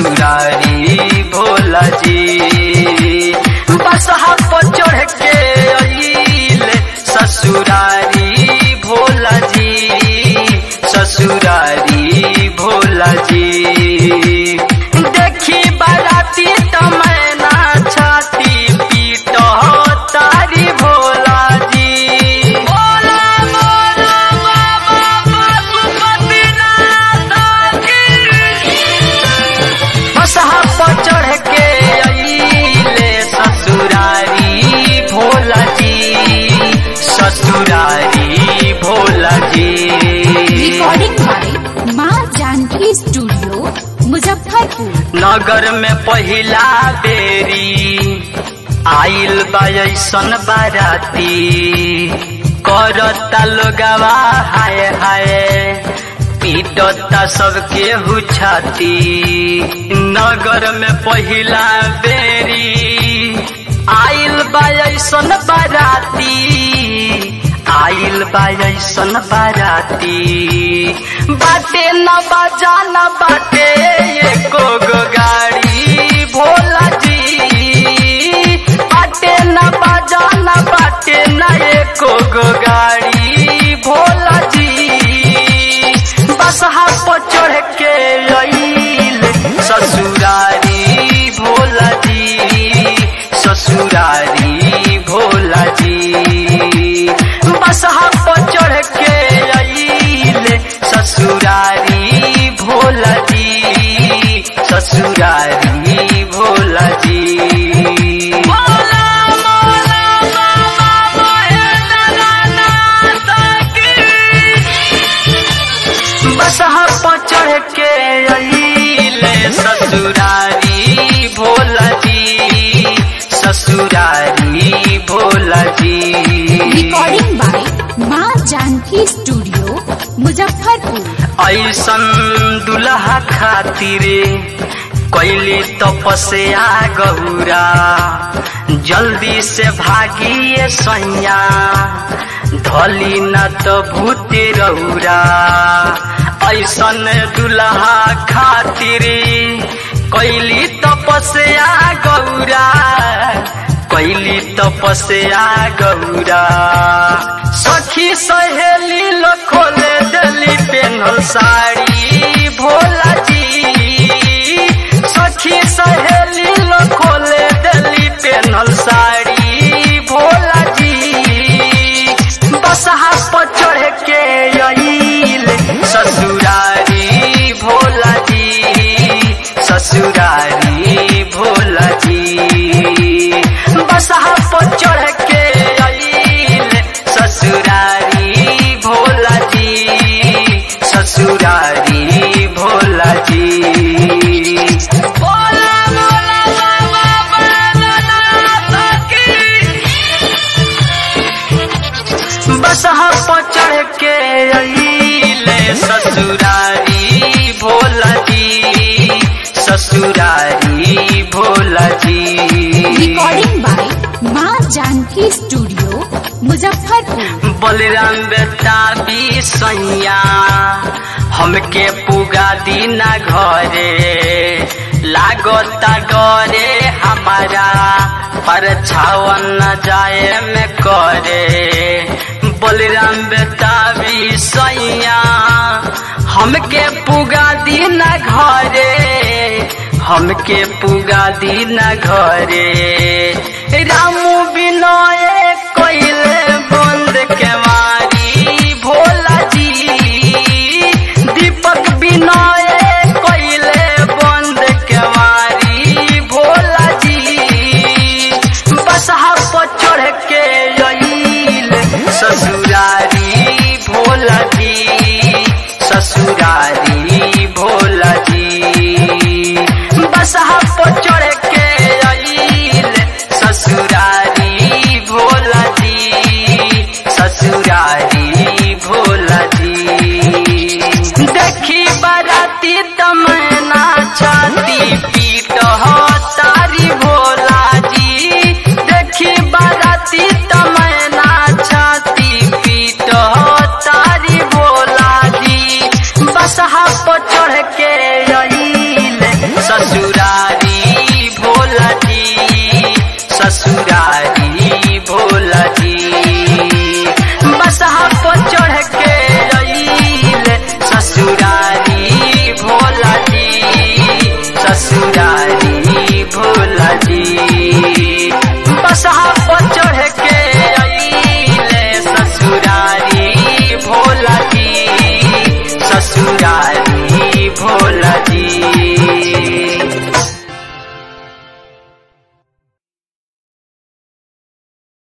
ससुरारी भोला जी बसहा पर चढ़ के अइले ससुरारी भोला जी ससुरारी भोला जी देखी बाराती तमैना छाती पीट तारी भोला जी भोला मोरा बाबा पशुपतिनाथ बसहा पर चढ़ के अइले ससुरारी भोला जी ससुरारी भोला जी रिकॉर्डिंग बाय माँ जानकी स्टूडियो मुजफ्फरपुर नगर में पहिला बेरी आइल बा ऐसन बाराती करता लोगवा हाय हाय पीटता सबके हुछाती नगर में पहिला बेरी आइल बा ऐसन बाराती आइल बा ऐसन बाराती बाटे न बाजा न बाटे एको गो गाड़ी भोला जी बाटे न बाजा न बाटे न एको गो गाड़ी भोला जी बसहा पर चढ़ के अइल ससुरारी भोला जी ससुरारी भोला जी बसहा पर चढ़ के अइल ससुरारी भोला जी ससुरारी भोला जी भोला मोला बाबा महेंद्रनाथ की बसहा पर चढ़ के अइले ससुरारी भोला जी ससुरारी भोला जी रिकॉर्डिंग बाय माँ जानकी स्टूडियो मुजफ्फरपुर ऐसन दुल्हा खातिर कैली तपस्या गौरा जल्दी से भागिए सैया धली न तो भूत रौरा ऐसन दुल्हा खातिर कैली तपस्या गौरा कैली तपस्या गौरा सखी सहेली लो खोले दली पेन्हल साड़ी भोला जी सखी सहेली लो खोले दली पेन्हल साड़ी भोला जी बसहा पर चढ़ के अइल ससुरारी भोला जी ससुरारी भोला जी बसहा पर चढ़ के अइल ससुरारी भोला जी ससुरारी भोला जी भोला भोला बाबा भोलानाथ की बसहा पर चढ़ के अइले ससुरारी भोला जी ससुरारी भोला जी रिकॉर्डिंग बाय माँ जानकी स्टूडियो मुजफ्फरपुर बलराम बेटा भी सैया हमके पुगा दीना घरे लागता डरे हमारा पर छावन न जाए में करे बलराम बेटा भी सैया हमके पुगा दीना घरे हमके पुगा दीना घरे रामू बिनय कोइले बंद के मारी भोला जी दीपक बिनय कोइले बंद के मारी भोला जी बसहा पर चढ़ के अइल ससुरारी भोला जी ससुरारी भोला जी बसहा पर चढ़ के अइल ससुरारी गौरा